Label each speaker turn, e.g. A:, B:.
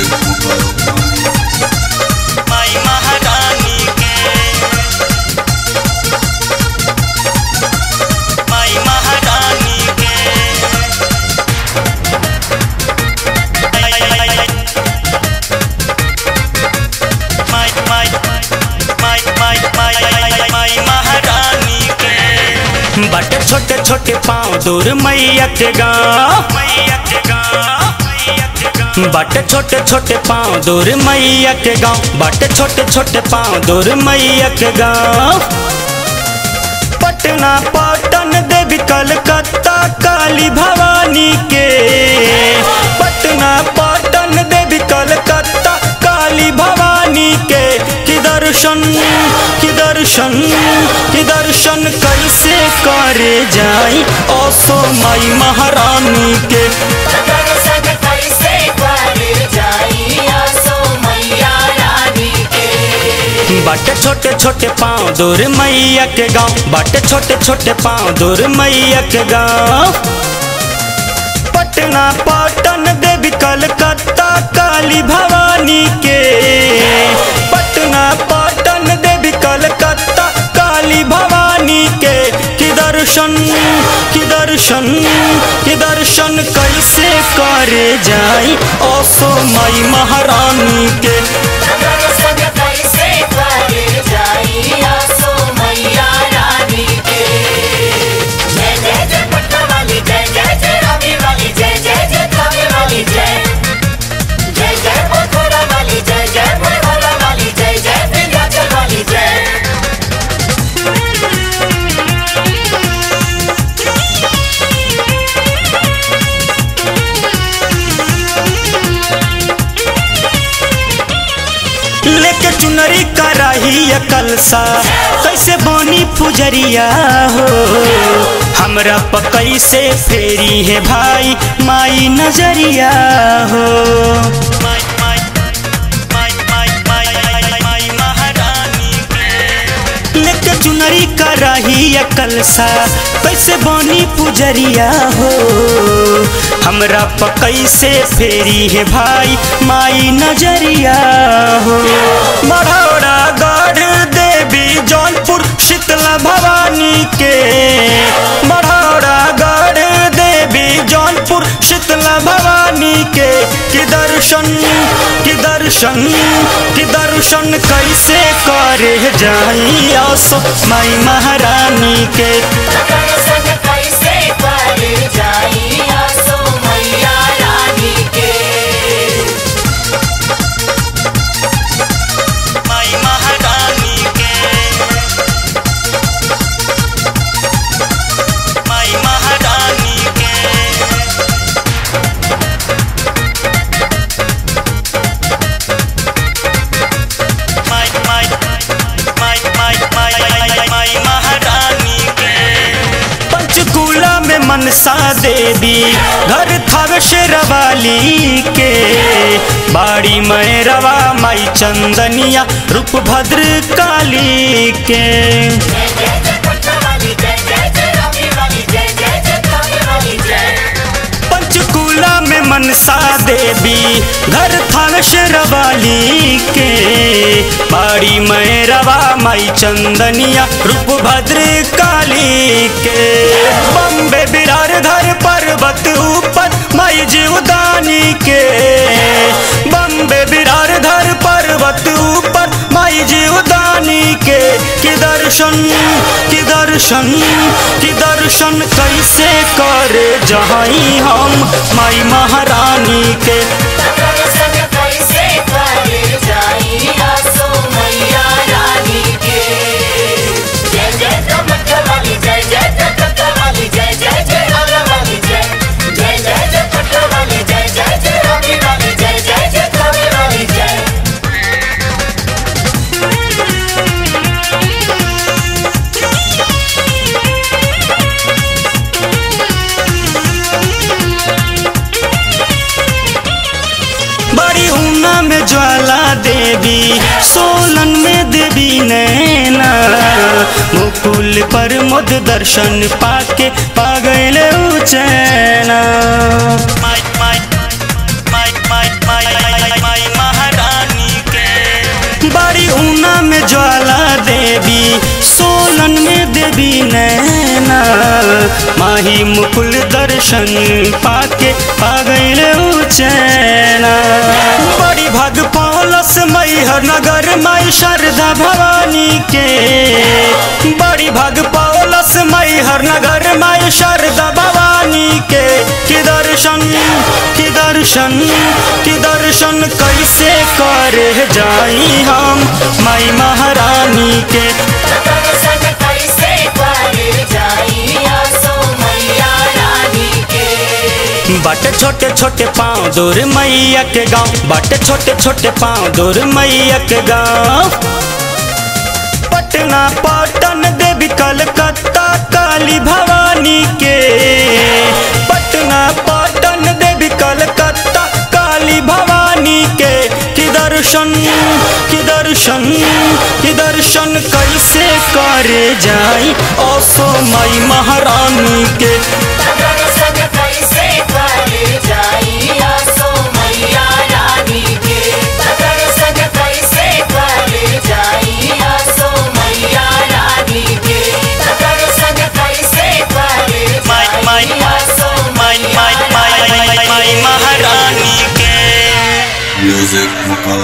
A: माई महारानी के माई महारानी के माई माई माई माई माई माई महारानी के बटे छोटे छोटे पाँव दूर मैया के गाँव मैया के गाँव मैया के गाँव बटे छोटे छोटे पाँव दूर मैया के गाँव बटे छोटे छोटे पाँव दूर मैया के गाँव पटना पटन देवी कलकत्ता काली भवानी के पटना पटन देवी कलकत्ता काली भवानी के कि दर्शन कि दर्शन कि दर्शन कैसे करे जाई ओसो माई महारानी के
B: दर्शन कैसे करे जाई आसो मैया रानी के
A: बाटे छोटे छोटे पाँव दूर मैया के गाँव बाटे छोटे छोटे पाँव दूर मैया के गाँव पटना पटन देवी कलकत्ता काली भवानी के पटना पटन देवी कलकत्ता काली भवानी के कि दर्शन कि दर्शन कि दर्शन कैसे करे जाई ओसो माई महारानी के
B: दर्शन कैसे करे जाई आसो मैया रानी के जय जय जय पटना वाली जय जय जय रानी वाली जय जय जय थाने वाली जय जय जय मथुरा वाली जय जय मरहरा वाली जय जय विंध्याचल वाली जय
A: लेके चुनरी कराही या कलसा कैसे बनी पुजरिया हो हमरा पकई से फेरी है भाई माई नजरिया हो माई माई माई माई माई माई महारानी के लेके चुनरी कराही या कलसा कैसे बनी पुजरिया हो हमरा पकई से फेरी है भाई माई नजरिया हो मढ़ौरा गढ़ देवी जौनपुर शीतला भवानी के मढ़ौरा गढ़ देवी जौनपुर शीतला भवानी के कि दर्शन कि दर्शन कि दर्शन कैसे करे जाई आसो माई महारानी के
B: दर्शन कैसे करे जाई आसो मैया रानी के
A: माई महारानी के माई महारानी के माई माई माई माई माई माई महारानी के पंचकूला में मनसा देवी घर थावे शेरवाली के बाड़ी में रवा माई चंदनिया रूप भद्र काली के
B: जय जय जय पटना वाली जय जय जय रानी वाली जय जय जय थाने वाली जय
A: पंचकूला में मनसा देवी घर थावे शेरवाली के बाड़ी में रवा माई चंदनिया रूप भद्र काली के बम्बे बिरार धर पर्वत ऊपर माई जीवदानी के बम्बे बिरार धर पर्वत ऊपर माई जीवदानी के कि दर्शन कि दर्शन कि दर्शन कैसे करे जहाई हम माई महारानी के
B: दर्शन कैसे करे जाई आसो मैया रानी के जय जय कमर वाली जय जय जय कमर वाली जय जय जय आला वाली जय जय जय जय पटना वाली जय जय जय रानी वाली जय जय जय थाने वाली जय
A: बड़ी ऊना में ज्वाला देवी सोलन में देवी नैना मुकुल पर मुद दर्शन पाके पागल उचैना माई माई माई माई माई माई माही मुकुल दर्शन पाके पा गईल चैना बड़ी भाग पौलस मैहर नगर माई शारदा भवानी के बड़ी भाग पौलस मैहर नगर माई शारदा भवानी के कि दर्शन कि दर्शन कि दर्शन कैसे करे जाई हम माई महारानी के
B: दर्शन कैसे करे जाई आसो मैया रानी के
A: बाटे छोटे छोटे पाँव दूर मैया के गाँव बाटे छोटे छोटे पाँव दूर मैया के गाँव पटना पटन देवी कलकत्ता काली भवानी के पटना पटन देवी कलकत्ता काली भवानी के कि दर्शन कि दर्शन कि दर्शन कैसे करे जाई ओसो माई महारानी के
B: दर्शन कैसे करे जाई आसो मैया रानी के दर्शन कैसे करे जाई आसो मैया रानी के दर्शन कैसे करे
A: माई माई
B: जाई आसो
A: माई माई माई माई माई महारानी के
C: Music